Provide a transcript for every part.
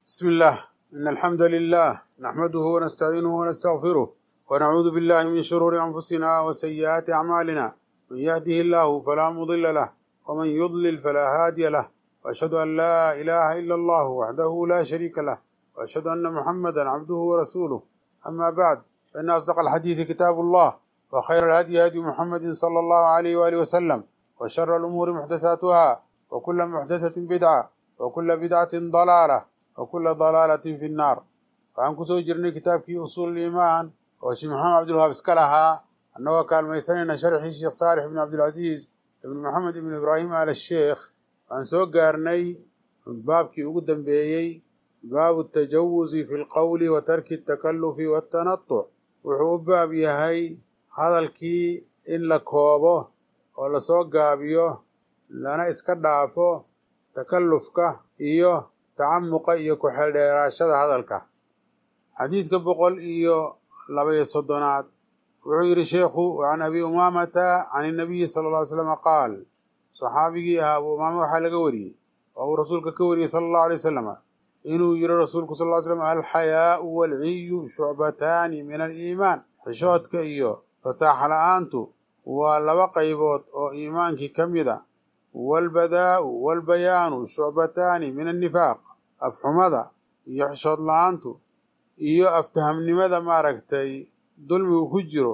بسم الله إن الحمد لله نحمده ونستعينه ونستغفره ونعوذ بالله من شرور أنفسنا وسيئات أعمالنا من يهده الله فلا مضل له ومن يضلل فلا هادي له وأشهد أن لا إله إلا الله وحده لا شريك له وأشهد أن محمدا عبده ورسوله أما بعد فإن أصدق الحديث كتاب الله وخير الهدي هدي محمد صلى الله عليه وآله وسلم وشر الأمور محدثاتها وكل محدثة بدعة وكل بدعة ضلالة وكل ضلaalة fi الnaar waxaan kusoo jirnay kitaabkii usuul iimaan oo sheekh maxamed cabdilwahaab iska lahaa annagoo kaalmaysanayna sharxii sheekh saalix ibn cabdilcasiis ibn maxamed ibn ibraahim al sheekh waxaan soo gaarnay baabkii ugu dambeeyey baabu tajawuzi fi lqowli wa tarki الtakalufi waاtanatuc wuxuu u baab yahay hadalkii in la koobo oo lasoo gaabiyo lana iska dhaafo takalufka iyo tacamuqa iyo ku-xeeldheeraashada hadalka xadiidka boqol iyo labaiyo soddonaad wuxuu yidhi sheekhu can abi umaamata can inabiyi sala alla ly slama qaal saxaabigii ahaa abu umaama waxaa laga wariyey oo uu rasuulka ka wariyey sala allahu alay wasalama inuu yidhi rasuulku sal ly slam alxayaau waalciyu shucbataani min aliimaan xishoodka iyo fasaaxa la-aantu waa laba qaybood oo iimaankii ka mid a waalbadaa'u waalbayaanu shucbataani min annifaaq afxumada iyo xishood la-aantu iyo aftahamnimada maaragtay dulmigu ku jiro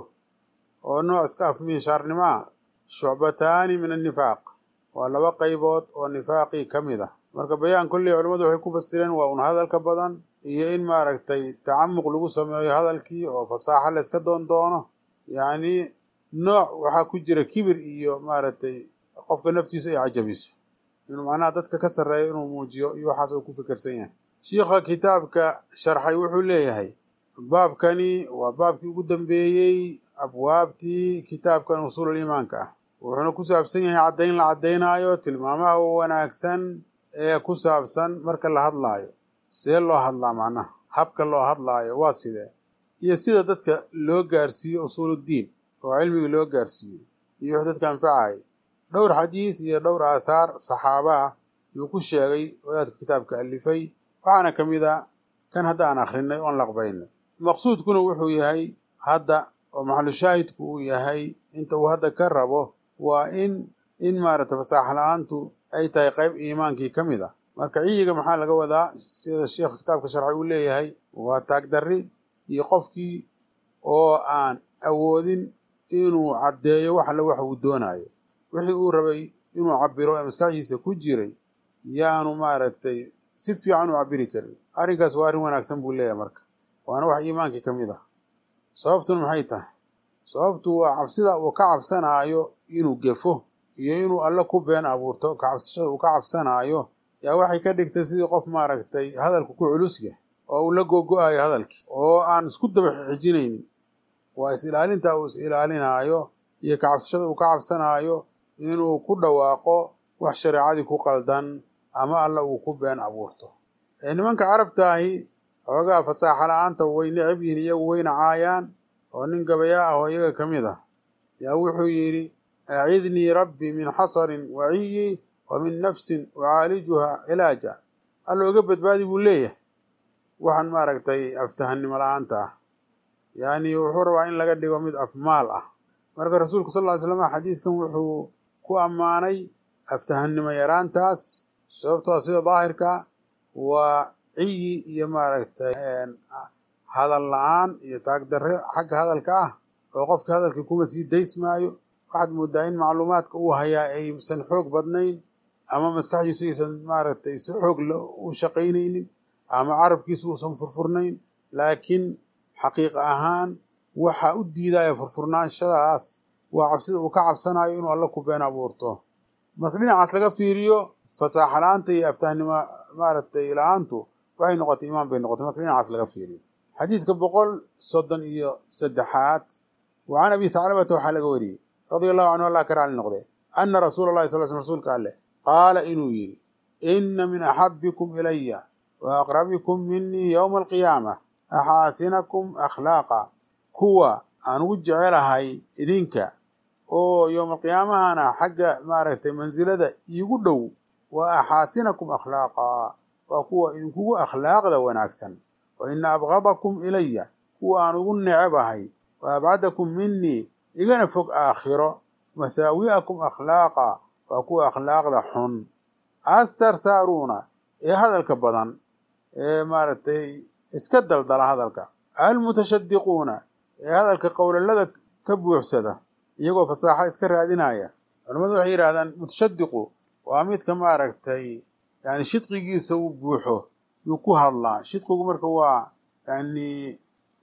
oo nooc iska afmiishaarnimo ah shucbataani min annifaaq waa laba qaybood oo nifaaqii ka mid ah marka bayaan kolley culimmadu waxay ku fasireen waa un hadalka badan iyo in maaragtay tacamuq lagu sameeyo hadalkii oo fasaaxo la yska doon doono yacni nooc waxaa ku jira kibir iyo maaragtay qofka naftiisa ay cajabiso inuu macnaha dadka ka sarreeyo inuu muujiyo iyo waxaas uu ku fikirsan yahay shiikha kitaabka sharxay wuxuu leeyahay baabkani waa baabkii ugu dambeeyey abwaabtii kitaabkan usuulul iimaanka ah wuxuuna ku saabsan yahay caddayn la caddaynaayo tilmaamaha wanaagsan ee ku saabsan marka la hadlaayo see loo hadlaa macnaha habka loo hadlaayo waa sidee iyo sida dadka loo gaarsiiyo usuuluddiin oo cilmiga loo gaarsiiyo iyo wax dadka anfacaya dhowr xadiid iyo dhowr aathaar saxaaba ah yuu ku sheegay wadaadka kitaabka alifay waxaana ka mid a kan hadda aan akhrinay oon laqbaynay maqsuudkuna wuxuu yahay hadda oo maxalushaahidku uu yahay inta uu hadda ka rabo waa in in maaragta fasaax la-aantu ay tahay qayb iimaankii ka mid ah marka ciyiga maxaa laga wadaa sida sheekha kitaabka sharxay uu leeyahay waa taagdarri iyo qofkii oo aan awoodin inuu caddeeyo wax alle wax uu doonaayo wixii uu rabay inuu cabiro ee maskaxdiisa ku jiray yaanu maaragtay si fiican u cabiri karin arrinkaas waa arrin wanaagsan buu leeyahay marka waana wax iimaankii ka mid ah sababtuna maxay tahay sababtu waa cabsida uu ka cabsanaayo inuu gefo iyo inuu alle ku been abuurto kacabsashada uu ka cabsanaayo yaa waxay ka dhigtay sidii qof maaragtay hadalku ku culus yahay oo uu la gogo-ayo hadalkii oo aan isku daba xijinaynin waa is-ilaalinta uu is-ilaalinaayo iyo kacabsashada uu ka cabsanaayo inuu ku dhawaaqo wax shareecadii ku qaldan ama alla uu ku been abuurto nimanka carabtaahi xoogaa fasaaxa la-aanta way necab yihiin iyagu wayna caayaan oo nin gabayaa ah oo iyaga ka mid ah yaa wuxuu yidhi acidnii rabbi min xasarin waciyi wa min nafsin ucaalijuha cilaaja alla oga badbaadi buu leeyahay waxaan maaragtay aftahannimo la-aanta ah yacni wuxuu rabaa in laga dhigo mid afmaal ah marka rasuulku sal ly slam xadiidkan wuxuu ku ammaanay aftahannimo yaraantaas sababtoo sida daahirka waa ciyi iyo maaragtay hadal la-aan iyo taagdarre xagga hadalka ah oo qofka hadalkii kuma sii daysmaayo waxaad moodaa in macluumaadka uu hayaa aysan xoog badnayn ama maskaxdiisu aysan maaragtay si xoog u shaqaynaynin ama carabkiisu uusan furfurnayn laakiin xaqiiq ahaan waxa u diidaya furfurnaanshadaas waa cabsida uu ka cabsanayo inuu alla ku been abuurto marka dhinacaas laga fiiriyo fasaaxa la-aanta iyo aftahnimo maaragtay la-aantu waxay noqotay imaan bay noqotay marka dhinacaas laga fiiriyo xadiidka boqol soddon iyo saddexaad wa can abi thaclabata waxaa laga wariyey radia allahu canhu allah ka raali noqdee ana rasuula allahi sal sl rsulka alleh qaala inuu yidhi inna min axabbikum ilaya wa aqrabikum minii yowma alqiyaama axaasinakum akhlaaqa kuwa aan ugu jecelahay idinka oo yowmalqiyaamahana xagga maaragtay mansilada iigu dhow waa axaasinakum akhlaaqa waa kuwa idinkugu akhlaaqda wanaagsan wa ina abgadakum ilaya kuwa aan ugu necebahay wa abcadakum minii igana fog aakhiro masaawi'akum akhlaaqa waa kuwa akhlaaqda xun atharsaaruuna ee hadalka badan ee maaragtay iska daldala hadalka almutashadiquuna ee hadalka qowlalada ka buuxsada iyagoo fasaaxo iska raadinaya culimmadu waxay yidhahdaan mutashadiqu waa midka maaragtay yani shidqigiisa uu buuxo yuu ku hadlaa shidqigu marka waa yani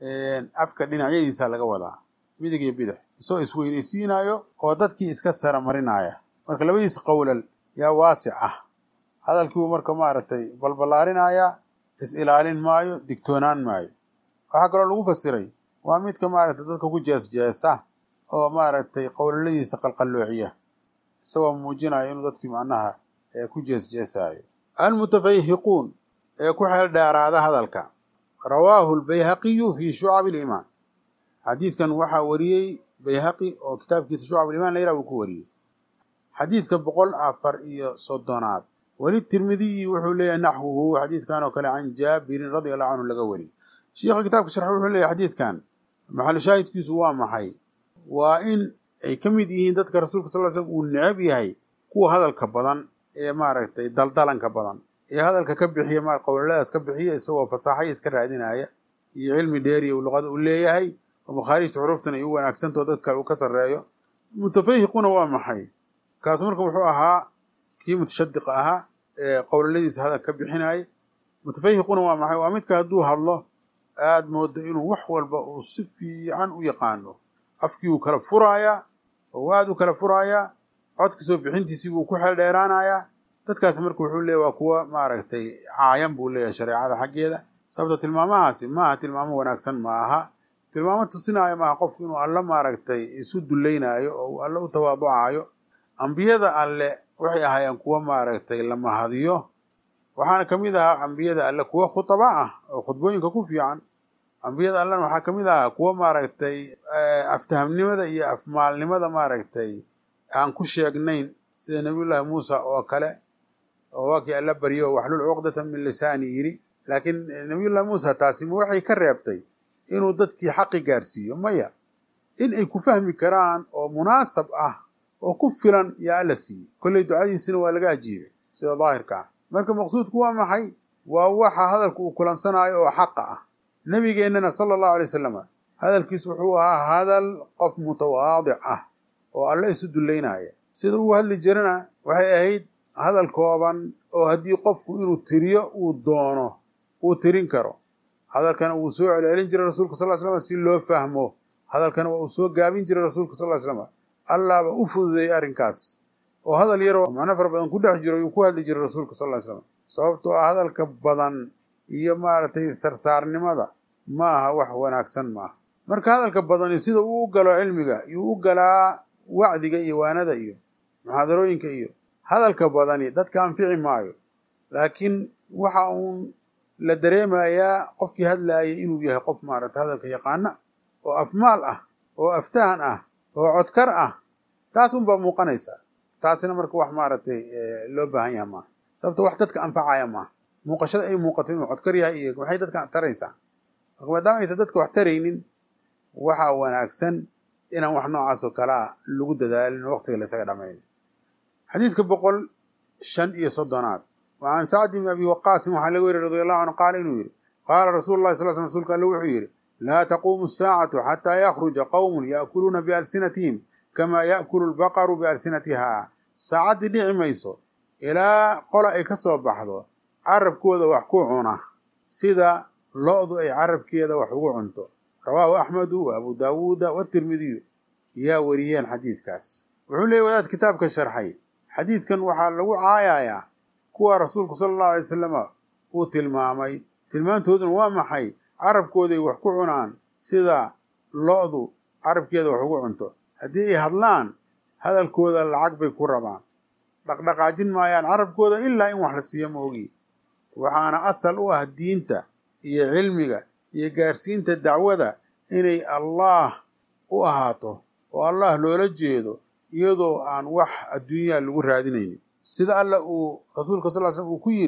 afka dhinacyadiisa laga wadaa midig iyo bidix isagoo isweynaysiinayo oo dadkii iska sara marinaya marka labadiisa qowlal yaa waasic ah hadalkiibuu marka maaragtay balballaarinaya is ilaalin maayo digtoonaan maayo waxaa kaloo lagu fasiray waa midka maaragtay dadka ku jeesjeesa oo maaragtay qowlaladiisa qalqalloociya isagoo muujinaya inuu dadkii macnaha ku jeesjeesaayo almutafayhiquun ee ku xeel dheeraada hadalka rawaahu lbayhaqiyu fii shucab aliimaan xadiidkan waxaa wariyey bayhaqi oo kitaabkiisa shucab alimaan la yaraha uu ku wariyey xadiidka boqol afar iyo soddonaad weli tirmidiyi wuxuu leeyahay naxwuhu xadiidkan oo kale can jaabirin radia allahu canhu laga wariyey shiikha kitaabka sharxa wuxuu leeyahay xadiidkan maxalu shaahidkiisu waa maxay waa in ay ka mid yihiin dadka rasuulka sal ly slm uu necab yahay kuwa hadalka badan ee maaragtay daldalanka badan ee hadalka ka bixiya ma qowlaladaas ka bixiya isagoo fasaaxaya iska raadinaya iyo cilmi dheeriya uu luqada u leeyahay oo makhaariijta xuruuftan ay u wanaagsantaho dad kale uu ka sarreeyo mutafayhiquna waa maxay kaasu marka wuxuu ahaa kii mutashadiqa ahaa ee qowlaladiisa hadal ka bixinaya mutafayhiquna waa maxay waa midka hadduu hadlo aada moodo inuu wax walba uu si fiican u yaqaano afkii uu kala furaayaa oo aada u kala furaayaa codka soo bixintiisii buu ku xeel dheeraanayaa dadkaasi marka wuxuu leeyahy waa kuwa maaragtay caayan buu leeyahay shareecada xaggeeda sababto tilmaamahaasi maaha tilmaamo wanaagsan ma aha tilmaamo tusinaayo maaha qofku inuu alle maaragtay isu dullaynaayo oo uu alle u tawaaducaayo ambiyada alle waxay ahaayeen kuwa maaragtay la mahadiyo waxaana ka mid ahaa ambiyada alle kuwa khutaba ah oo khudbooyinka ku fiican ambiyada allena waxaa ka mid ahaa kuwa maaragtay aftahamnimada iyo afmaalnimada maaragtay aan ku sheegnayn sida nabiyullaahi muusa oo kale oo waa kii alla baryo waxlul cuqdatan min lisaani yidhi laakiin nabiyullahi muusa taasi ma waxay ka reebtay inuu dadkii xaqi gaarsiiyo maya in ay ku fahmi karaan oo munaasab ah oo ku filan yaa alla siiyey kolley ducadiisina waa laga ajiibay sida daahirka ah marka maqsuudku waa maxay waa waxa hadalka uu kulansanaayo oo xaqa ah nebigeennana sala allahu alay wasalam hadalkiisu wuxuu ahaa hadal qof mutawaadic ah oo alle isu dullaynaya sida uu hadli jirana waxay ahayd hadal kooban oo haddii qofku inuu tiriyo uu doono uu tirin karo hadalkana wuu soo celcelin jiray rasuulka sal slam si loo fahmo hadalkana waa uu soo gaabin jiray rasuulka sal slam allaaba u fududeeyey arrinkaas oo hadal yaroo macno fara badan ku dhex jiro yuu ku hadli jiray rasuulka sal ly slam sababtoo ah hadalka badan iyo maaragtay sarsaarnimada ma aha wax wanaagsan maaha marka hadalka badani sida uu u galo cilmiga yuu u galaa wacdiga iyo waanada iyo muxaadarooyinka iyo hadalka badani dadka anfici maayo laakiin waxa uun la dareemayaa qofkii hadlaayay inuu yahay qof maaragtay hadalka yaqaana oo afmaal ah oo aftahan ah oo codkar ah taas unbaa muuqanaysa taasina marka wax maaragtay loo baahan yaha maaha sababto wax dadka anfacaya maaha muuqashada ay muuqato inuu codkar yahay iyo waxay dadka taraysaa marka maadaama aysan dadka wax taraynin waxaa wanaagsan inaan wax noocaas oo kalea lagu dadaalin oo waqtiga la isaga dhamayn xadiidka boqol shan iyo soddonaad wa can sacd bni abi waqaasin waxaa laga weriy radi allahu canhu qaala inuu yidhi qaala rasuulu llahi sal sl rsulka alle wuxuu yidhi laa taquumu asaacatu xataa yakhruja qowmun ya'kuluuna bialsinatihim kamaa ya'kulu lbaqaru bialsinatiha saacaddii dhici mayso ilaa qola ay ka soo baxdo carabkooda wax ku cuna sida lo-du ay carabkeeda wax ugu cunto rawaahu axmedu wa abu daawuuda watirmidiyu yaa wariyeen xadiidkaas wuxuu leeyay wadaad kitaabka sharxay xadiidkan waxaa lagu caayayaa kuwa rasuulku sala allahu alay wasalama uu tilmaamay tilmaantooduna waa maxay carabkooday wax ku cunaan sida lo-du carabkeeda wax ugu cunto haddii ay hadlaan hadalkooda lacag bay ku rabaan dhaqdhaqaajin maayaan carabkooda ilaa in wax la siiyo ma ogi waxaana asal u ah diinta iyo cilmiga iyo gaarsiinta dacwada inay allaah u ahaato oo allah loola jeedo iyadoo aan wax adduunyaa lagu raadinaynin sida alla uu rasuulka sal l slm uu ku yidhi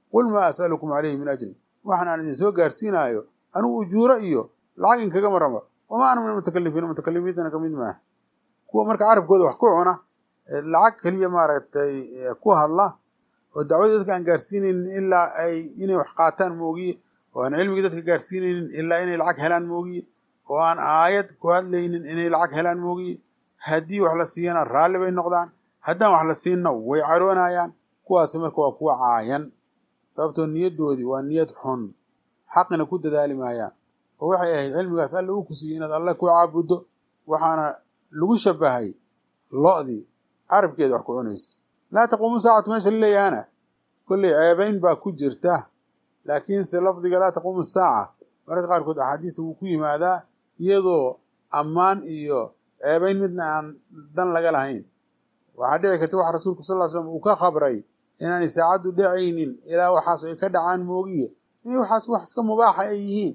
qul maa as'alukum calayhi min ajrin waxaan aan idin soo gaarsiinaayo anugu ujuuro iyo lacag inkagama rabo wamaa ana min almutakalifiin mutakalifiintana kamid maaha kuwa marka carabkooda wax ku cuna lacag keliya maaragtay ku hadla oo dacwada dadka aan gaarsiinaynin ilaa ay inay wax qaataan moogiye oo aan cilmigii dadka gaarsiinaynin ilaa inay lacag helaan moogiye oo aan aayad ku hadlaynin inay lacag helaan moogiye haddii wax la siiyana raalli bay noqdaan haddaan wax la siinna way caroonayaan kuwaasi marka waa kuwa caayan sababtoo niyaddoodii waa niyad xun xaqina ku dadaali maayaan oo waxay ahayd cilmigaas alla uu ku siiyey inaad alle ku caabuddo waxaana lagu shabahay lo'dii carabkeeda wax ku cunaysa laa taquumu saacatu meesha la leeyahana kolley ceebayn baa ku jirta laakiinse lafdiga laa taquumu saaca mararka qaarkood axaadiista wuu ku yimaadaa iyadoo ammaan iyo ceebayn midna aan dan laga lahayn waxaa dhici karta waxa rasuulku sal ly slam uu ka khabray inaanay saacaddu dhacaynin ilaa waxaas ay ka dhacaan moogiye inay waxaas wax iska mubaaxa ay yihiin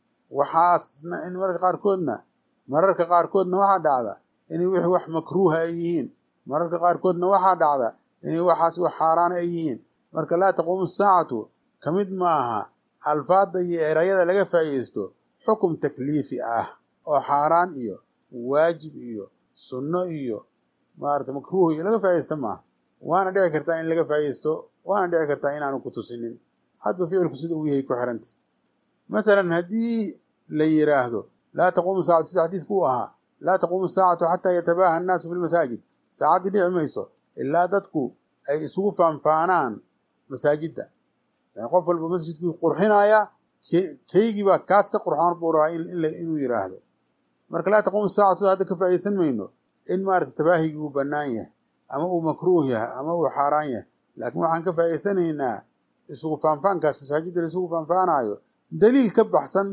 waxaasna in mararka qaarkoodna mararka qaarkoodna waxaa dhacda inay wixii wax makruuha ay yihiin mararka qaarkoodna waxaa dhacda inay waxaas wax xaaraana ay yihiin marka laa taquumu saacatu ka mid maaha alfaadda iyo erayada laga faa'iidaysto xukum takliifi ah oo xaaraan iyo waajib iyo sunno iyo maarata makruuh iyo laga faa'iidaysta maaha waana dhici kartaa in laga faa'iidaysto waana dhici kartaa inaanu ku tusinin hadba ficilku sida uu yahay ku xiranta matalan haddii la yidhaahdo laa taquumu saacatu sida xadiiska uu ahaa laa taquumu saacatu xataa yatabaaha annaasu fi lmasaajid saacaddii dhici mayso ilaa dadku ay isugu faanfaanaan masaajidda yani qof walba masjidkuu qurxinayaa keygii baa kaas ka qurxoon buu rabaa inuu yidhaahdo marka laa taquumu saacatu hadda ka faa'iidaysan mayno in maarata tabaahigii uu bannaan yahay ama uu makruuh yahay ama uu xaaraan yahay laakiin waxaan ka faa'iidaysanaynaa isugu faanfaankaas masaajidda la isugu faanfaanaayo daliil ka baxsan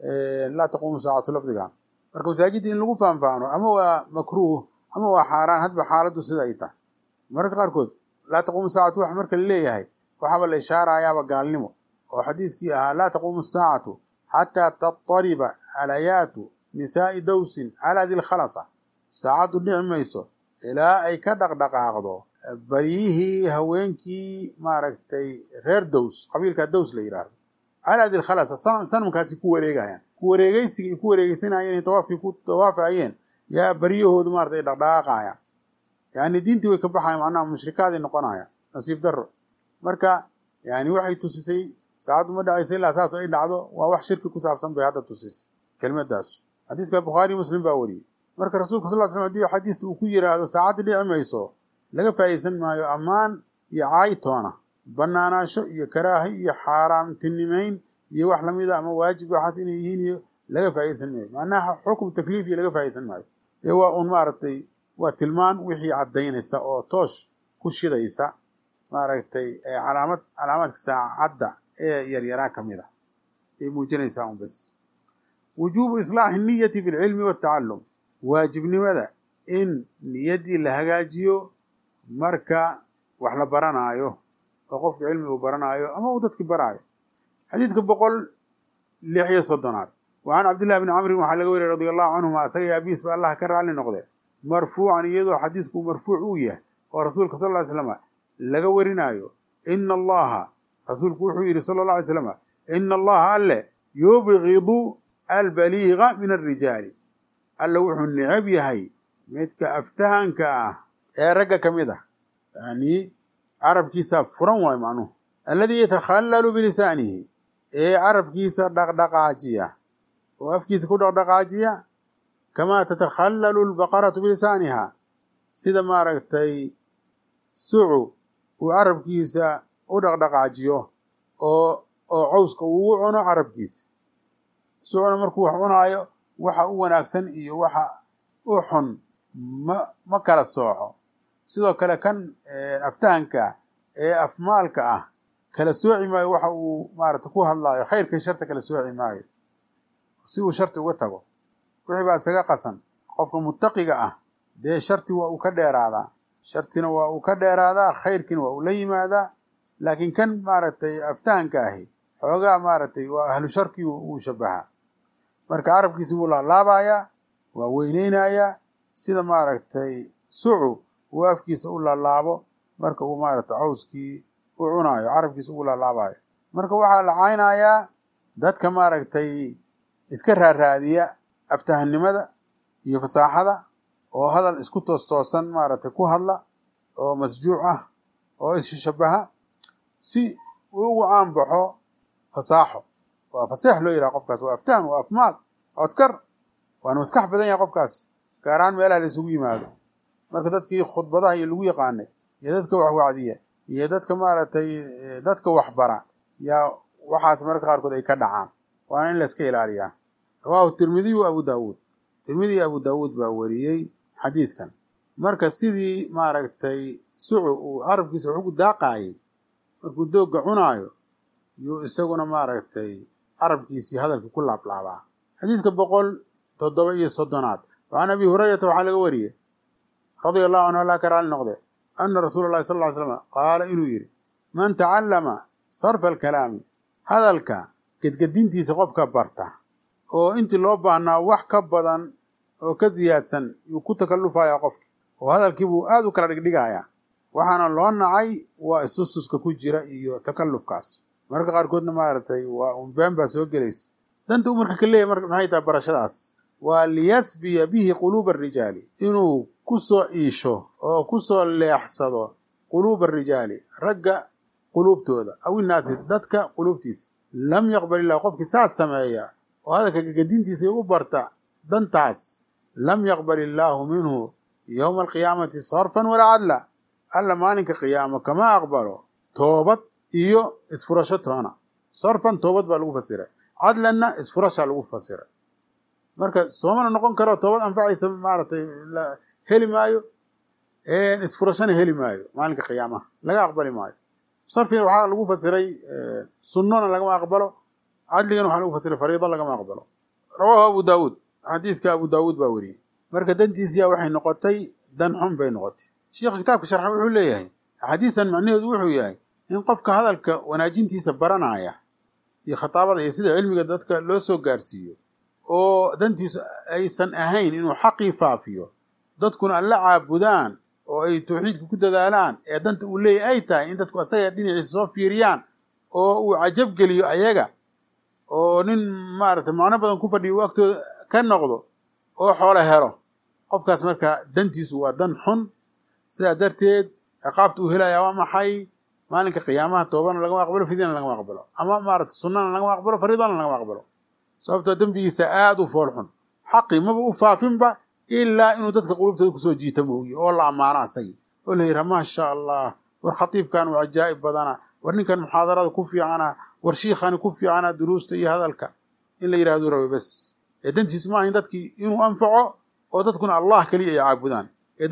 laa taquumu saacatu lafdigan marka masaajidda in lagu faanfaano ama waa makruuh ama waa xaaraan hadba xaaladdu sida ay tahay mararka qaarkood laa taquumu saacatu wax marka la leeyahay waxaaba la ishaarayaaba gaalnimo oo xadiidkii ahaa laa taquumu saacatu xataa tattariba alayaatu nisaa'i dawsin calaa dilkhalasa saacaddu dhici mayso ilaa ay ka dhaqdhaqaaqdo baryihii haweenkii maaragtay reer dows qabiilka dows la yidhaahdo calaa dilkhalasa sanamkaasi ku wareegayaan ku wareegeysiga ay ku wareegeysanayeen inay tawaafkii ku tawaafayeen yaa baryahoodu maarata ay dhaqdhaqaaqayaan yani diintii way ka baxayan macnaha mushrikaaday noqonayaan nasiib darro marka yani waxay tusisay saacaddu ma dhacaysa ilaa saas ay dhacdo waa wax shirki ku saabsan bay hadda tusisay kelmaddaas xadiidka bukhaari muslim baa wariyey marka rasuulka sal slam hadii xadiista uu ku yidhaahdo saacadda dhici mayso laga faa'iidaysan maayo ammaan iyo caaytoona bannaanaasho iyo karaahi iyo xaaraamtinimayn iyo wax lamida ama waajib waxaas inay yihiin iyo laga faa'iidaysan maayo macnaha xukum takliifiya laga faa'iidaysan maayo ee waa uun maaragtay waa tilmaan wixii caddaynaysa oo toosh ku shidaysa maaragtay calaamad calaamaadka saacadda ee yaryaraa ka mid a ay muujinaysaa un bas wujuubu islaaxi niyati fi lcilmi waltacallum waajibnimada in niyaddii la hagaajiyo marka wax la baranaayo oo qofka cilmi uu baranaayo ama uu dadki baraayo xadiidka boqol lix iyo soddonaad wa can cabdillahi bni camrin waxaa laga weriy radi allahu canhuma asaga iyo abiis ba allah ka raalli noqdee marfuucan iyadoo xadiisku marfuuc uu yahay oo rasuulka sal ly slama laga warinaayo ina allaha rasuulku wuxuu yidhi sala alla alay slam ina allaha alle yubgidu albaliiga min alrijaali alle wuxuu necab yahay midka aftahanka ah ee ragga ka mid ah yani carabkiisa furan waayo macnuhu alladii yatakhallalu bilisaanihi ee carabkiisa dhaqdhaqaajiya oo afkiisa ku dhaqdhaqaajiya kamaa tatakhallalu albaqaratu bilisaaniha sida maaragtay sucu uu carabkiisa u dhaqdhaqaajiyo oo oo cawska ugu cuno carabkiisa sucuna markuu wax cunaayo waxa u wanaagsan iyo waxa u xun ma ma kala sooco sidoo kale kan aftahanka ee afmaalka ah kala sooci maayo waxa uu maarata ku hadlaayo khayrkan sharta kala sooci maayo si uu sharti uga tago wixii baa isaga qasan qofka muttaqiga ah dee sharti waa uu ka dheeraadaa shartina waa uu ka dheeraadaa khayrkiina waa uu la yimaadaa laakiin kan maaragtay aftahanka ahi xoogaa maaragtay waa ahlu sharkii uu shabahaa marka carabkiisi wuu laalaabayaa waa weyneynayaa sida maaragtay sucu uu afkiisa u laalaabo marka uu maaragtay cawskii u uu cunaayo carabkiisa ugu laalaabayo marka waxaa la caynayaa dadka maaragtay iska raaraadiya aftahanimada iyo fasaaxada oo hadal isku toostoosan maaragtay ku hadla oo masjuuc ah oo isshabaha si uu ugu caanbaxo fasaaxo waa faseex loo yidhaha qofkaas waa aftahan waa afmaal codkar waana maskax badan yahay qofkaas gaar ahaan meelaha la isugu yimaado marka dadkii khudbadaha iyo lagu yaqaanay iyo dadka wax wacdiya iyo dadka maaragtay dadka waxbara yaa waxaas mararka qaarkood ay ka dhacaan waana in la iska ilaaliyaa rawaahu tirmidiy wa abu daawuud tirmidi iyo abu daawuud baa wariyey xadiidkan marka sidii maaragtay sucu uu carabkiisa wax ugu daaqaayay markuu doogga cunaayo yuu isaguna maaragtay carabkiisii hadalkii ku laablaabaa xadiidka boqol toddoba iyo soddonaad wacan abi hurayrata waxaa laga wariyey radia allahu canhu allah ka raali noqde ana rasuula allahi sal ly slam qaala inuu yidhi man tacallama sarfa alkalaami hadalka gedgedintiisa qofka barta oo intii loo baahnaa wax ka badan oo ka siyaadsan yuu ku takallufayaa qofki oo hadalkii buu aad u kala dhigdhigayaa waxaana loo nacay waa isustuska ku jira iyo takallufkaas mararka qaarkoodna maaragtay waa unbeen baa soo gelaysa danta uu marka ka leeyahy marka maxay tahay barashadaas waa liyasbiya bihi quluuba arijaali inuu ku soo iisho oo ku soo leexsado quluuba arijaali ragga quluubtooda aw innaasi dadka quluubtiisa lam yaqbal illahu qofkii saas sameeya oo hadalka gegadintiisa u barta dantaas lam yaqbal illaahu minhu yowma alqiyaamati sarfan walaa cadla alla maalinka qiyaamo kama aqbalo toobad iyo isfurasho toona sarfan toobad baa lagu fasiray cadlanna isfurashaa lagu fasiray marka soomana noqon karo toobad anfacaysa maaragtay heli maayo isfurashana heli maayo maalinka qiyaamaha laga aqbali maayo sarfigan waxaa lagu fasiray sunnona lagama aqbalo cadligana waxaa lagu fasiray fariido lagama aqbalo rawaahu abu daawuud xadiidka abu daawuud baa weriyey marka dantiisiyaa waxay noqotay dan xun bay noqotay sheikha kitaabka sharxa wuxuu leeyahay xadiisan macnaheedu wuxuu yahay in qofka hadalka wanaajintiisa baranaya iyo khataabada iyo sida cilmiga dadka loo soo gaarsiiyo oo dantiisu aysan ahayn inuu xaqii faafiyo dadkuna alla caabudaan oo ay tawxiidka ku dadaalaan ee danta uu leeyahy ay tahay in dadku asaga dhinaciisa soo fiiriyaan oo uu cajab geliyo ayaga oo nin maaragtay macno badan ku fadhiyo uu agtooda ka noqdo oo xoolo helo qofkaas marka dantiisu waa dan xun sidaa darteed ciqaabta uu helayaa waa maxay maalinka qiyaamaha toobana lagama aqbalo fidyana lagama aqbalo ama maaragtay sunnana lagama aqbalo fariidana lagama aqbalo sababtoo dembigiisa aada u fool xun xaqii maba u faafinba ilaa inuu dadka qulubtooda kusoo jiita mooye oo la ammaano asagii oo la yidhaha maasha allah war khatiibkan waa cajaa'ib badana war ninkan muxaadarada ku fiicana war shiikhani ku fiicana duruusta iyo hadalka in la yidhahdo rabe bes ee dantiisu ma ahayn dadkii inuu anfaco oo dadkuna allah keliya ay caabudaan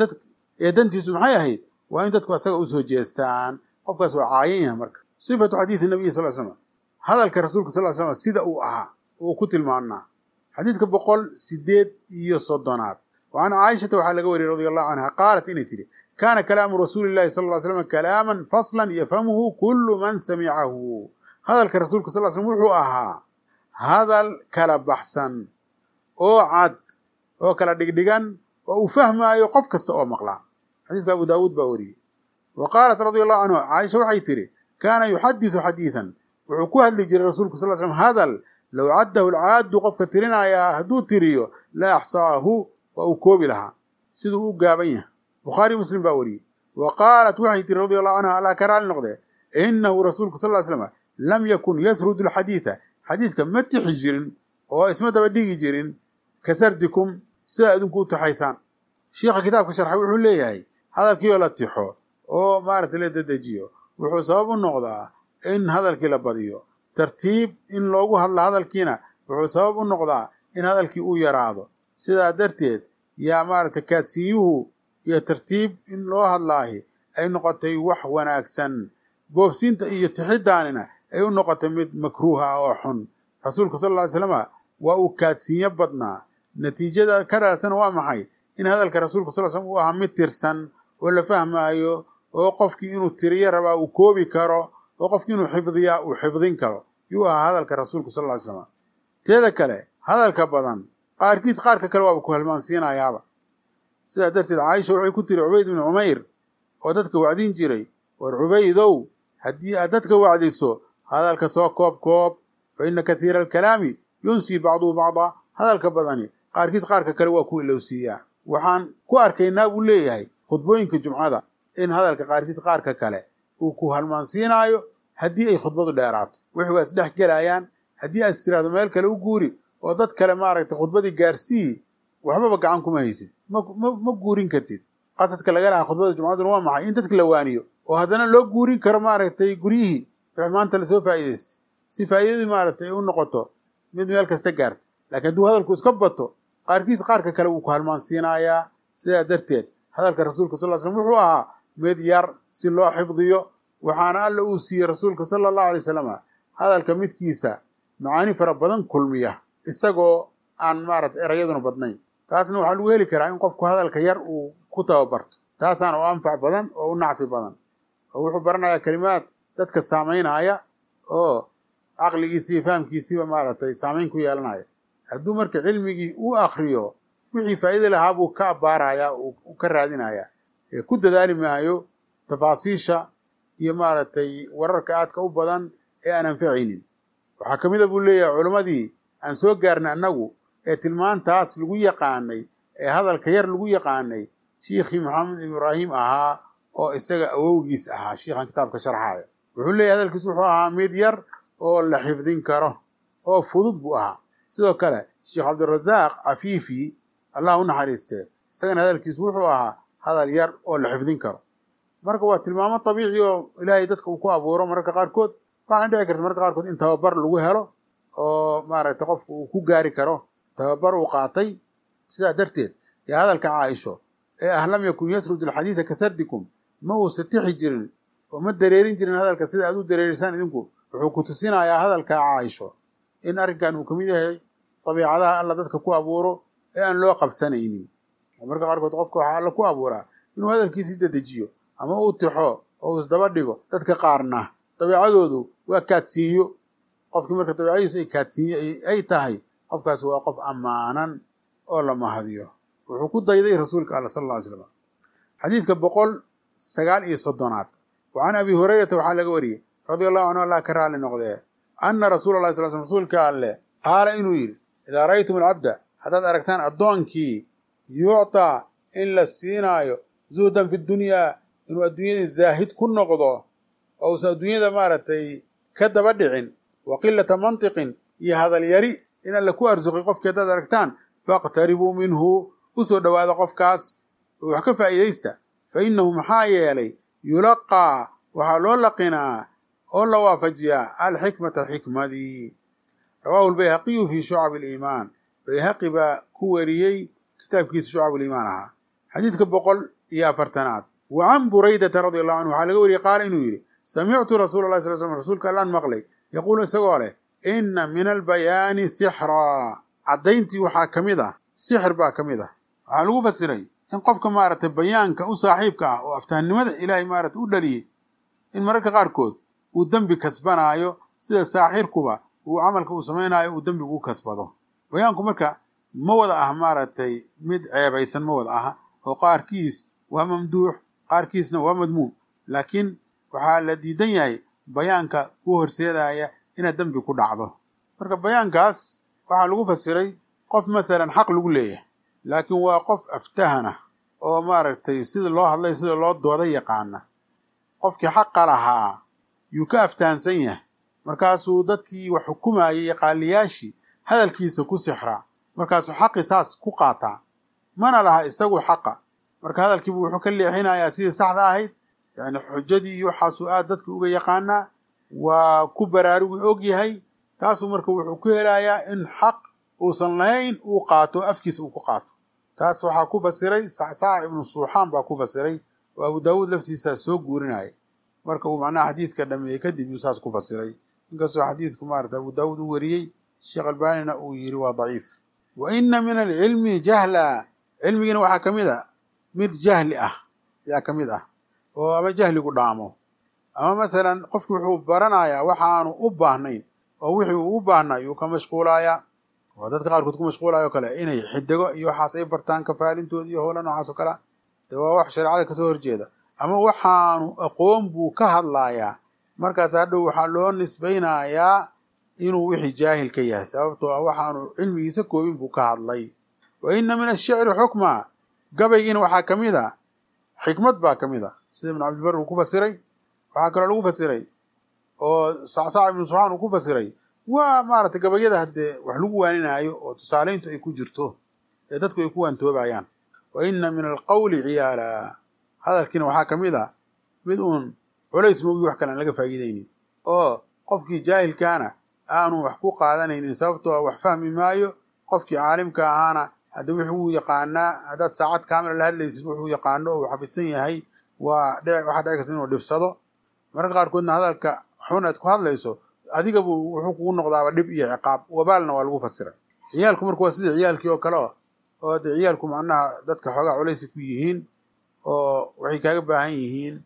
ee dantiisu maxay ahayd waa in dadku asaga usoo jeestaan qofkaas waa caayan yahay marka sifatu xadiidi nabiyi sal slam hadalka rasuulka sal slam sida uu ahaa uu ku tilmaanaa xadiidka boqol sideed iyo soddonaad wa can caaishata waxaa laga wariyey radi allahu canha qaalat inay tidhi kaana kalaamu rasuuli llahi sal ly slam kalaaman faslan yafhamuhu kullu man samicahu hadalka rasuulka sal slm wuxuu ahaa hadal kala baxsan oo cad oo kala dhigdhigan oo uu fahmaayo qof kasta oo maqlaa xadiidka abu daawuud baa wariyey wa qaalat radi allahu canhu caaisha waxay tidhi kaana yuxadisu xadiidan wuxuu ku hadli jiray rasuulku sal slm hadal low caddahu alcaaddu qofka tirinayaa hadduu tiriyo la axsaahu waa uu koobi lahaa siduu u gaaban yahay bukhaari muslim baa wariyey wa qaalat waxay tiri radi allahu canha allah ka raali noqdee inahu rasuulku sal ly slam lam yakun yasrudu alxadiida xadiidka ma tixi jirin oo isma daba dhigi jirin ka sardikum sidaa idinku u taxaysaan shiikha kitaabka sharxa wuxuu leeyahay hadalkiioo la tixo oo maaragtay la dedejiyo wuxuu sabab u noqdaa in hadalkii la badiyo tartiib in loogu hadla hadalkiina wuxuu sabab u noqdaa in hadalkii uu yaraado sidaa darteed yaa maaragtay kaadsiiyuhu iyo tartiib in loo hadlaahi ay noqotay wax wanaagsan boobsiinta iyo tixidaanina ay u noqotay mid makruuha ah oo xun rasuulka sal lla ly slama waa uu kaadsiinyo badnaa natiijada ka dhalatana waa maxay in hadalka rasuulka sal slm uu ahaa mid tirsan oo la fahmaayo oo qofkii inuu tiriyo rabaa uu koobi karo oo qofkii inuu xifdiyaa uu xifdin karo yuu ahaa hadalka rasuulku sal ly slam teeda kale hadalka badan qaarkiis qaarka kale waaba ku halmaansiinayaaba sidaa darteed caaisha waxay ku tiri cubayd ibnu cumayr oo dadka wacdin jiray war cubaydow haddii aad dadka wacdiso hadalka soo koob koob fa ina kathiira alkalaami yunsii bacduhu bacdaa hadalka badani qaarkiis qaarka kale waa ku ilowsiiyaa waxaan ku arkaynaa buu leeyahay khudbooyinka jumcada in hadalka qaarkiis qaarka kale uu ku halmaansiinaayo haddii ay khudbadu dheeraato wixii waa isdhex gelayaan haddii aad istiraahdo meel kale u guuri oo dad kale maaragtay khudbadii gaarsiiyi waxbaba gacan kuma haysid ma guurin kartid qasadka laga lahaa khudbada jumcaduna waa maxay in dadka la waaniyo oo haddana loo guurin karo maaragtay guryihii wixii maanta lasoo faa'iidaystay si faa'iidadii maaragtay ay u noqoto mid meel kasta gaarta laakiin hadduu hadalku iska bato qaarkiis qaarka kale wuu ku halmaansiinayaa sidaa darteed hadalka rasuulka sal l slam wuxuu ahaa mid yar si loo xifdiyo waxaana alla uu siiyey rasuulka sala allahu alay wasalam hadalka midkiisa macaani fara badan kulmiya isagoo aan maaragtay erayaduna badnayn taasna waxaa lagu heli karaa in qofku hadalka yar uu ku tababarto taasaana u anfac badan oo u nacfi badan oo wuxuu baranayaa kelimaad dadka saamaynaya oo caqligiisi iyo fahamkiisiiba maaragtay saamayn ku yeelanaya hadduu marka cilmigii u akriyo wixii faa'iida lahaa buu ka abbaarayaa uu ka raadinayaa ee ku dadaali maayo tafaasiisha iyo maaragtay wararka aadka u badan ee aan anfacaynin waxaa ka mid a buu leeyahay culammadii aan soo gaarnay annagu ee tilmaantaas lagu yaqaanay ee hadalka yar lagu yaqaanay shiikhii maxamed ibraahim ahaa oo isaga awowgiis ahaa shiikhan kitaabka sharxaaya wuxuu leeyahy hadalkiis wuxuu ahaa mid yar oo la xifdin karo oo fudud buu ahaa sidoo kale sheekh cabdirasaaq cafiifi allah u naxariistee isagana hadalkiisu wuxuu ahaa hadal yar oo la xifdin karo marka waa tilmaamo tabiici oo ilaahay dadka uu ku abuuro mararka qaarkood waxaana dhici karta mararka qaarkood in tababar lagu helo oo maaragtay qofku uu ku gaari karo tababar uu qaatay sidaa darteed ee hadalka caaisho ee ah lam yakun yasrudu alxadiida ka sardikum ma uusa tixi jirin oo ma dareerin jirin hadalka sida aad u dareerisaan idinku wuxuu ku tusinayaa hadalka caaisho in arrinkan uu ka mid yahay dabiicadaha alla dadka ku abuuro ee aan loo qabsanaynin oo marka qaarkood qofka waxaa alla ku abuuraa inuu hadalkiisii dedejiyo ama uu tixo oo uu isdaba dhigo dadka qaarna dabiicadoodu waa kaadsiinyo qofkii marka dabiicadiisu ay kaadsiinyo ay tahay qofkaas waa qof ammaanan oo la mahadiyo wuxuu ku dayday rasuulka alla sal alla ly slam xadiidka boqol sagaal iyo soddonaad wa can abi hurayrata waxaa laga wariyey radia allahu canhu allah ka raali noqdee anna rasuula llahi sal sl rasuulka alleh qaala inuu yidhi idaa ra'aytum alcabda haddaad aragtaan addoonkii yuctaa in la siinaayo zuhdan fi dunyaa inuu adduunyadii zaahid ku noqdo oo uusan adduunyada maaragtay ka daba dhicin wa qilata mantiqin iyo hadal yari in alla ku arsuqay qofkii haddaad aragtaan faqtaribuu minhu u soo dhowaada qofkaas oo wax ka faa'iidaysta fa innahu maxaa yeelay yulaqaa waxaa loo laqinaa oo la waafajiyaa alxikmata xikmadii rawaahu lbayhaqiyu fii shucab aliimaan bayhaqi baa ku wariyey kitaabkiisa shucab aliimaan ahaa xadiidka boqol iyo afartanaad wa can buraydata radi allahu canhu waxaa laga wariyey qaala inuu yidhi samictu rasuula llahi sal slm rasuulka allaan maqlay yaquulu isagoo leh inna min albayaani sixraa caddayntii waxaa ka mid ah sixir baa ka mid ah waxaa lagu fasiray in qofka maaragtay bayaanka u saaxiibka ah oo aftahnimada ilaahay maaragtay u dhaliyey in mararka qaarkood uu dembi kasbanaayo sida saaxirkuba uu camalka uu samaynaayo uu dembigu u kasbado bayaanku marka ma wada ah maaragtay mid ceebaysan ma wada aha oo qaarkiis waa mamduux qaarkiisna waa madmuum laakiin waxaa la diidan yahay bayaanka ku horseedaya inaad dembi ku dhacdo marka bayaankaas waxaa lagu fasiray qof maalan xaq lagu leeyahay laakiin waa qof aftahana oo maaragtay sida loo hadlay sida loo dooda yaqaana qofkii xaqa lahaa yuu ka aftahansan yahay markaasuu dadkii wax xukumayay iyo qaaliyaashii hadalkiisa ku sixraa markaasuu xaqi saas ku qaataa mana laha isagu xaqa marka hadalkiibu wuxuu ka leexinayaa sidii saxda ahayd yacni xujadii iyo waxaasuu aad dadka uga yaqaanaa waa ku baraarugi og yahay taasuu marka wuxuu ku helayaa in xaq uusan lahayn uu qaato afkiisa uu ku qaato taas waxaa ku fasiray sacsaac ibnu suuxaan baa ku fasiray oo abu daawuud laftiisaa soo guurinaya marka uu macnaha xadiidka dhameeyey kadib yuu saas ku fasiray inkastoo xadiidku maarata abu daawuud u wariyey sheekh albaanina uu yidhi waa daciif wa inna min alcilmi jahla cilmigiina waxaa ka mid a mid jahli ah ayaa ka mid ah oo ama jahligu dhaamo ama masalan qofki wuxuu baranayaa waxaanu u baahnayn oo wixii uu u baahnaa yuu ka mashquulayaa waa dadka qaarkood ku mashquulaya o kale inay xidigo iyo waxaas ay bartaan kafaalintooda iyo howla noocaas oo kalea dee waa wax shareecada kasoo horjeeda ama waxaanu aqoon buu ka hadlaayaa markaas hadhow waxaa loo nisbaynayaa inuu wixii jaahil ka yahay sababtoo ah waxaanu cilmigiisa koobin buu ka hadlay wa inna min ashicri xukma gabaygiina waxaa ka mid a xikmad baa ka mid a sida ibnu cabdilbar uu ku fasiray waxaa kaloo lagu fasiray oo sacsac ibnu subxaan uu ku fasiray waa maaragtay gabayada haddee wax lagu waaninaayo oo tusaalayntu ay ku jirto ee dadku ay ku waantoobayaan wa inna min alqawli ciyaala hadalkiina waxaa ka mid a mid uun culays moogi wax kale aan laga faa'iidaynin oo qofkii jaahilkaana aanu wax ku qaadanaynin sababtoo a wax fahmi maayo qofkii caalimka ahaana hadda wuxuu yaqaanaa haddaad saacad kaamila la hadlaysid wuxuu yaqaano oo uu xafidsan yahay waa waxaa dhici karta inuu dhibsado mararka qaarkoodna hadalka xun aad ku hadlayso adiga buu wuxuu kugu noqdaaba dhib iyo ciqaab wabaalna waa lagu fasiray ciyaalku marka waa sidii ciyaalkii oo kale oo dee ciyaalku macnaha dadka xoogaa culaysi ku yihiin oo waxay kaaga baahan yihiin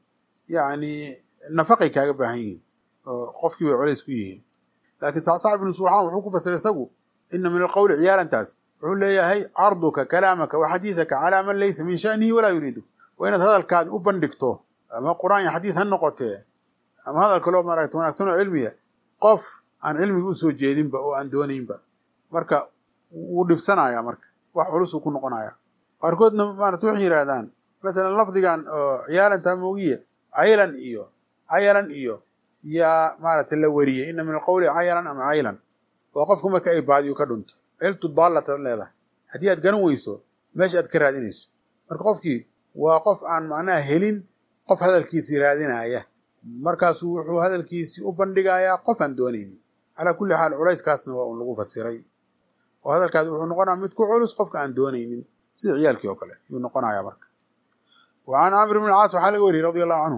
yacni nafaqay kaaga baahan yihiin oo qofkii bay culays ku yihiin laakiin sacsac ibnu subxaan wuxuu ku fasiray isagu ina min alqowli ciyaalantaas wuxuu leeyahay carduka kalaamaka wa xadiidaka calaa man laysa min sha'nihi walaa yuriidu waa inaad hadalkaadi u bandhigto ama qur-aan iyo xadiid ha noqotee ama hadal kaloo maaragta wanaagsan oo cilmiya qof aan cilmiga u soo jeedinba oo aan doonaynba marka wuu dhibsanayaa marka wax culusuu ku noqonaya qaarkoodna maarata waxay yidhaahdaan masalan lafdigan oo ciyaalantaa moogiye caylan iyo cayalan iyo yaa maaragtay la wariyey ina min alqowli cayalan ama caylan waa qofku marka ay baadiyu ka dhunto ciltu daallataad leedahay haddii aad garan weyso meesha aad ka raadinayso marka qofkii waa qof aan macnaha helin qof hadalkiisii raadinaya markaasuu wuxuu hadalkiisii u bandhigayaa qof aan doonaynin calaa kulli xaal culayskaasna waa un lagu fasiray oo hadalkaasi wuxuu noqonaya mid ku culus qofka aan doonaynin sida ciyaalkii oo kale yuu noqonayaa marka wa can camr bn caas waxaa laga wariyey radi allahu canhu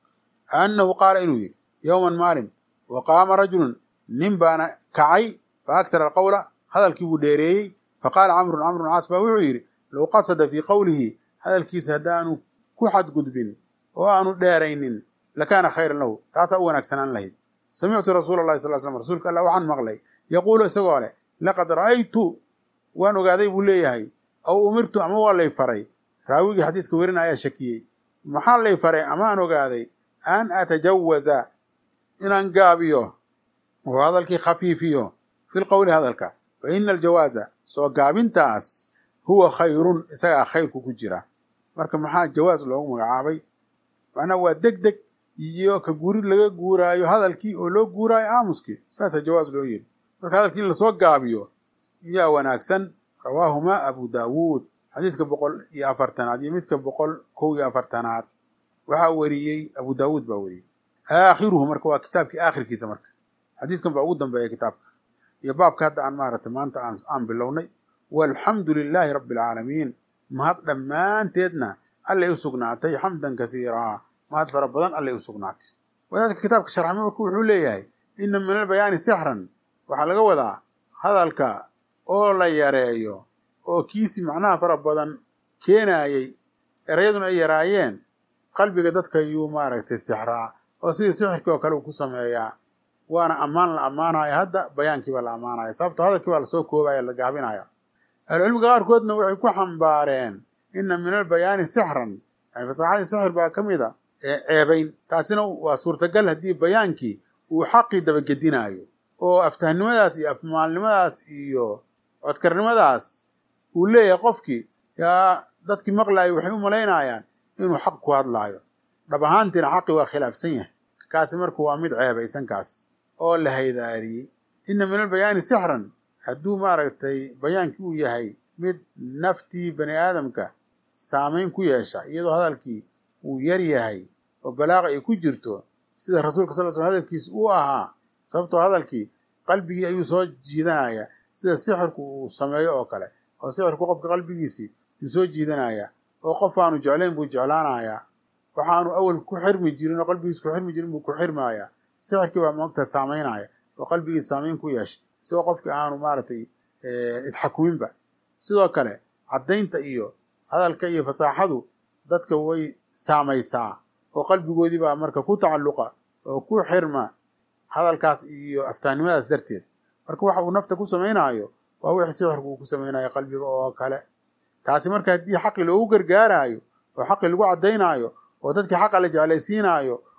annahu qaala inuu yidhi yowman maalin wa qaama rajulun nin baana kacay fa aktara alqowla hadalkii buu dheereeyey faqaala camrun camr bn caas baa wuxuu yidhi low qasada fii qowlihi hadalkiisa haddaanu ku xadgudbin oo aanu dheeraynin lakaana khayran lahu taasaa u wanaagsanaan lahayd samictu rasuula allahi sal slam rasuulka allah waxaan maqlay yaquulu isagoo leh laqad ra'aytu waan ogaaday buu leeyahay aw umirtu ama waa lay faray raawigii xadiidka werina ayaa shakiyey maxaa lay faray amaan ogaaday an atajawaza inaan gaabiyo oo hadalkii khafiifiyo fi lqowli hadalka fa ina aljawaaza soo gaabintaas huwa khayrun isagaa khayrku ku jira marka maxaa jawaas loogu magacaabay macnaha waa deg deg iyo ka guurid laga guuraayo hadalkii oo loo guuraayo aamuskii saasaa jawaas loo yiri marka hadalkii in lasoo gaabiyo yaa wanaagsan rawaahumaa abu daawuud xadiidka boqol iyo afartanaad iyo midka boqol kow iyo afartanaad waxaa weriyey abu daawuud baa weriyey aakhiruhu marka waa kitaabkii aakhirkiisa marka xadiidkan baa ugu dambeeya kitaabka iyo baabka hadda aan maaragtay maanta aan bilownay walxamdu lilaahi rabbi alcaalamiin mahad dhammaanteedna allay u sugnaatay xamdan kasiiraa mahad fara badan allay u sugnaatay wadaadka kitaabka sharxme marka wuxuu leeyahay ina min albayaani sixran waxaa laga wadaa hadalka oo la yareeyo oo kiisi macnaha fara badan keenaayey erayaduna ay yaraayeen qalbiga dadka yuu maaragtay sixraa oo sidii sixirkii oo kale uu ku sameeyaa waana ammaan la ammaanaya hadda bayaankii baa la ammaanaya sababto hadalkii baa lasoo koobaya la gaabinaya ahlucilmiga qaarkoodna waxay ku xambaareen ina min albayaani sixran yani fasaxadii sixir baa ka mid a ee ceebayn taasina waa suurtagal haddii bayaankii uu xaqii dabagedinaayo oo aftahnimadaas iyo afmaalnimadaas iyo codkarnimadaas uu leeyahay qofkii yaa dadkii maqlaayay waxay u malaynayaan inuu xaq ku hadlaayo dhab ahaantiina xaqii waa khilaafsan yahay kaasi marka waa mid ceebaysan kaas oo la haydaariyey ina min albayaani sixran hadduu maaragtay bayaankii uu yahay mid naftii bani aadamka saamayn ku yeesha iyadoo hadalkii uu yar yahay oo balaaqa ay ku jirto sida rasuulka sal slam hadalkiisa uu ahaa sababtoo hadalkii qalbigii ayuu soo jiidanaya sida sixirku uu sameeyo oo kale oo sixirku qofka qalbigiisii yuu soo jiidanaya oo qof aanu jeclayn buu jeclaanayaa waxaanu awal ku xirmi jirin oo qalbigiis ku xirmi jirin buu ku xirmaaya sixirkii baa moogta saamaynaya oo qalbigiis saamayn ku yeeshay isagoo qofkii aanu maaragtay isxakuminba sidoo kale caddaynta iyo hadalka iyo fasaaxadu dadka way saamaysaa oo qalbigoodii baa marka ku tacalluqa oo ku xirma hadalkaas iyo aftaannimadaas darteed marka waxa uu nafta ku samaynaayo waa wixii sixirku uu ku samaynayo qalbiga oo kale taasi marka haddii xaqi loogu gargaaraayo oo xaqi lagu caddaynaayo oo dadkii xaqa la jeclaysiinaayo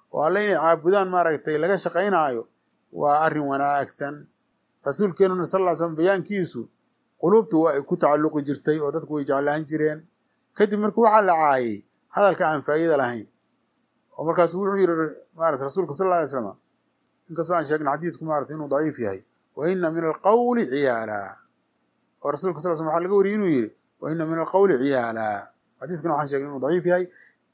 oo alle inay caabudaan maaragtay laga shaqaynaayo waa arrin wanaagsan rasuulkeenuna sal ll ly slam bayaankiisu quluubtu waa ay ku tacalluqi jirtay oo dadku way jeclaan jireen kadib marka waxaa la caayay hadalka aan faa'iida lahayn oo markaasu wuxuu yidhi maarata rasuulka sal alla alay slam inkastoo aan sheegna xadiidku maarata inuu daciif yahay wa ina min alqawli ciyaala oo rasulka sal l slam waxa laga wariyay inuu yidhi wa ina min alqawli ciyaala xadiiskana waxaan sheegnay inuu daciif yahay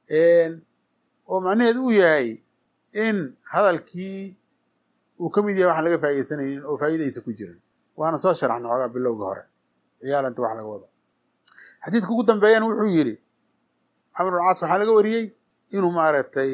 oo macnaheedu uu yahay in hadalkii uu ka mid yahay waxaan laga faa'iidaysanaynin oo faa'iidaysa ku jiran waana soo sharaxna xoogaa bilowga hore ciyaalanta wax laga wado xadiidka ugu dambeeyana wuxuu yidhi camr bn caas waxaa laga wariyey inuu maaragtay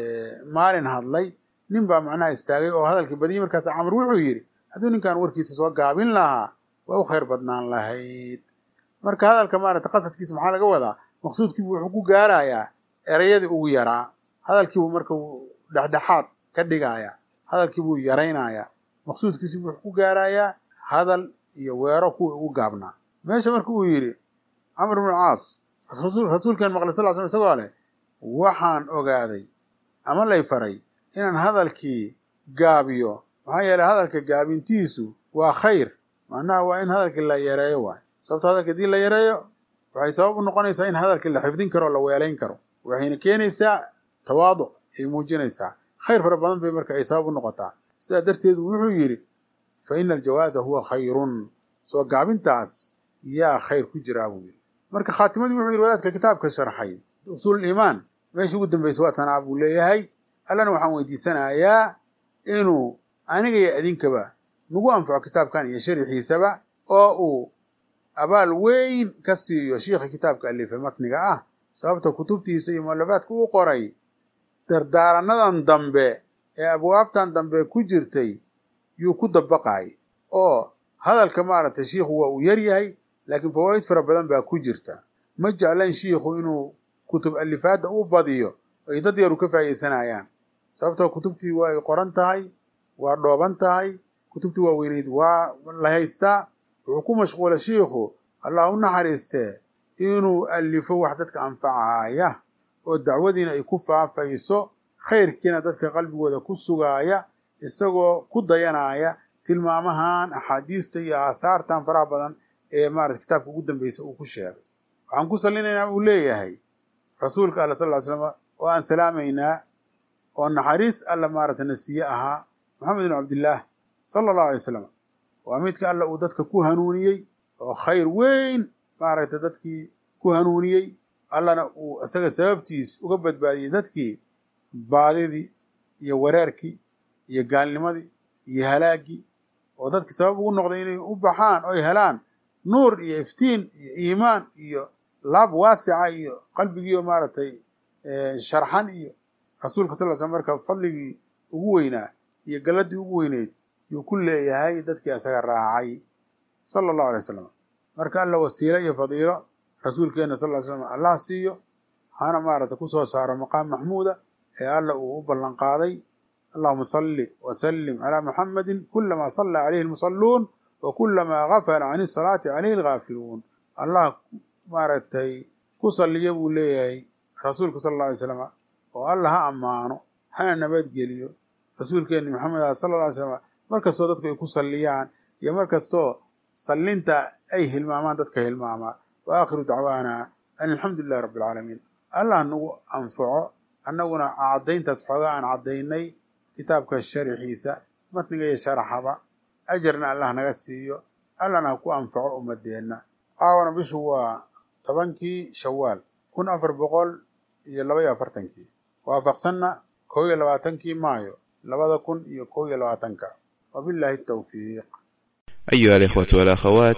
maalin hadlay nin baa macnaha istaagay oo hadalkii badiyey markaas camr wuxuu yidhi hadduu ninkan warkiisa soo gaabin lahaa waa u khayr badnaan lahayd marka hadalka maarata qasadkiisa maxaa laga wadaa maqsuudkiibu wuxuu ku gaarayaa erayadii ugu yaraa hadalkiibuu marka dhexdhexaad ka dhigayaa hadalkiibuu yaraynayaa maqsuudkiisibu wuxuu ku gaarayaa hadal iyo weero kuwii ugu gaabnaa meesha marka uu yidhi camr bnu caas rasuulkeen maqlay sal slam isagoo leh waxaan ogaaday ama lay faray inaan hadalkii gaabiyo maxaa yeeley hadalka gaabintiisu waa khayr macnaha waa in hadalkii la yareeyo waay sababto hadalka haddii la yareeyo waxay sabab u noqonaysaa in hadalkii la xifdin karo o la weelayn karo waxayna keenaysaa tawaaduc ay muujinaysaa khayr fara badan bay marka ay sabab u noqotaa sidaa darteedu wuxuu yidhi fa ina aljawaaza huwa khayrun soo gaabintaas yaa khayr ku jiraa buu yidhi marka khaatimadii wuxuu yidhi wadaadka kitaabka sharxay usuuliimaan meeshii ugu dambaysa waa tanaa buu leeyahay allana waxaan weydiisanayaa inuu aniga iyo idinkaba nagu anfaco kitaabkan iyo sharixiisaba oo uu abaal weyn ka siiyo shiikha kitaabka alifay matniga ah sababta kutubtiisa iyo mualafaadka u qoray dardaaranadan dambe ee abwaabtan dambe ku jirtay yuu ku dabaqay oo hadalka maaragtay shiikhu waa uu yar yahay laakiin fawaa'id fara badan baa ku jirta ma jeclayn shiikhu inuu kutub alifaadda u badiyo ay dad yaru ka faa'iidaysanayaan sababtoo kutubtii waa ay qoran tahay waa dhooban tahay kutubtii waaweyneyd waa la haystaa wuxuu ku mashquula shiikhu allah u naxariistee inuu alifo wax dadka anfacaya oo dacwadiina ay ku faafayso khayrkiina dadka qalbigooda ku sugaaya isagoo ku dayanaya tilmaamahan axaadiista iyo aahaartan faraha badan ee maarata kitaabka ugu dambeysa uu ku sheegay waxaan ku salinaynaa uu leeyahay rasuulka alla sal ly slam oo aan salaamaynaa oo naxariis alla maarata nasiye ahaa maxamed bin cabdillaah sala allahu alay wasalam waa midka alla uu dadka ku hanuuniyey oo khayr weyn maaragta dadkii ku hanuuniyey allana uu isaga sababtiis uga badbaadiyey dadkii baadidii iyo wareerkii iyo gaalnimadii iyo halaaggii oo dadkii sabab ugu noqday inay u baxaan oy helaan nuur iyo iftiin iyo iimaan iyo laab waasica iyo qalbigiiyo maaragtay sharxan iyo rasuulka sal l slam marka fadligii ugu weynaa iyo galladii ugu weyneyd yuu ku leeyahay dadkii isaga raacay sala allahu alay wasalam marka alla wasiilo iyo fadiilo rasuulkeenna sal ly slam allah siiyo hana maaragtay ku soo saaro maqaam maxmuuda ee alla uu u ballan qaaday allahuma salli wasallim calaa muxamadin kulamaa sallaa calayhi almusalluun wa kulamaa gafala can isalaati calayhi alghaafiluun allah maaragtay ku salliya buu leeyahay rasuulka sal alla alay slam oo alla ha ammaano hana nabadgeliyo rasuulkeenni maxamed ah sala alla alay slam mar kastoo dadku ay ku salliyaan iyo mar kastoo sallinta ay hilmaamaan dadka hilmaamaa wa aakhiru dacwaana an alxamdu lilahi rabbi alcaalamiin allah nagu anfaco annaguna caddayntaas xoogaa aan caddaynay kitaabka sharaxiisa matniga iyo sharaxaba ajarna allah naga siiyo allahna ha ku anfaco ummadeenna caawana bishu waa tobankii shawaal kun afar boqol iyo laba iyo afartankii waafaqsanna kow iyo labaatankii maayo labada kun iyo kow iyo labaatanka wabillahi التوفيق أيها الإخوة والأخوات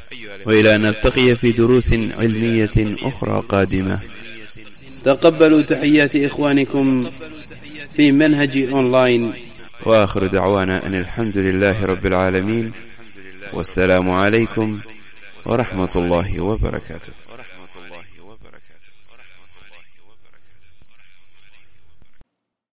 وإلى أن نلتقي في دروس علمية أخرى قادمة تقبلوا تحيات إخوانكم في منهج أونلاين وآخر دعوانا أن الحمد لله رب العالمين والسلام عليكم ورحمة الله وبركاته